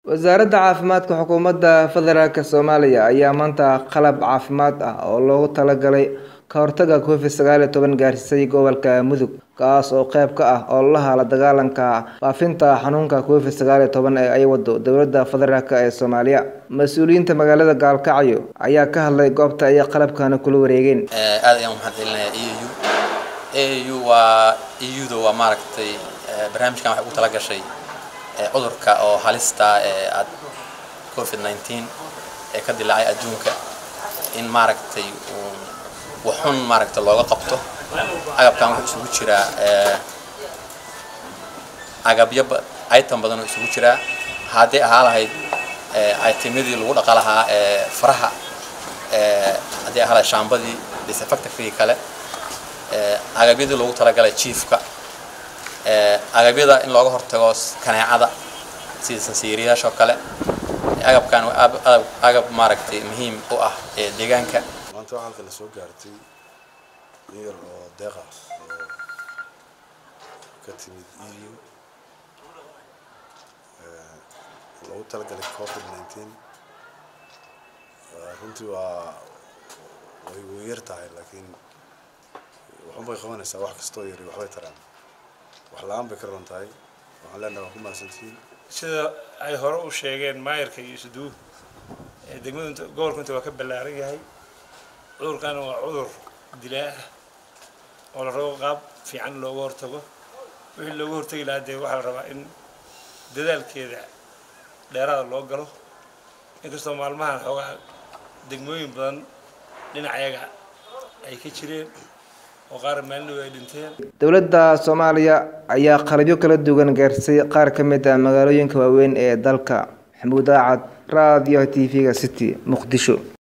wasaaradda caafimaadka xukuumadda federaalk soomaaliya ayaa maanta qalab caafimaad ah oo loogu talagalay ka hortagga covid sagaal iyo toban gaarsiisay gobolka mudug kaas oo qeyb ka ah ololaha la dagaalanka faafinta xanuunka covid sagaal iyo toban ee ay wado dowladda federaalk ee soomaaliya mas-uuliyiinta magaalada gaalkacyo ayaa ka hadlay goobta ay qalabkana kula wareegeen aad ayaan umahad celinayaa e u a u waa e u-da waa maaragtay barnaamijkan waxay ugu tala gashay cudurka oo halista ee ad covid nineteen ee ka dilaacay adduunka in maaragtay uun waxun maaragtay looga qabto agabkan wuxuu isugu jiraa agabyo item badan oo isugu jiraa hadday ahaa lahayd itemyadii lagu dhaqa lahaa faraha haddii ahaa lahayd shaambadii disinfectorkii kale agabyadii loogu talagalay jiifka agabyada in looga hortago kaneecada sida sansiiriyaasha oo kale agabkan waa agab maaragtay muhiim u ah ee deegaanka maanta waxaa halka la soo gaartay in yar oo deeq ah oo ka timid e u loogu talagalay covid nineteen runtii waa way way yar tahay laakiin waxun bay qabanaysaa wax kastoo yari waxbay taraan wax la-aan bay ka roon tahay waxaan leenahay waa ku mahadsantihiin sida ay hore u sheegeen maayarka iyo isuduw degmadu inta gobolku inta waa ka ballaaran yahay cudurkana waa cudur dilaa ah oo la rabo qaab fiican looga hortago wixii looga hortagi lahaa dee waxaa la rabaa in dadaalkeeda dheeraada loo galo inkastoo maalmahan xoogaa degmooyin badan dhinacayaga ay ka jireen oo qaar maalinow ay dhinteen dowladda soomaaliya ayaa qalabyo kala duwan gaarsay qaar ka mid ah magaalooyinka waaweyn ee dalka maxamuud aacad raadiyo t v-ga city muqdisho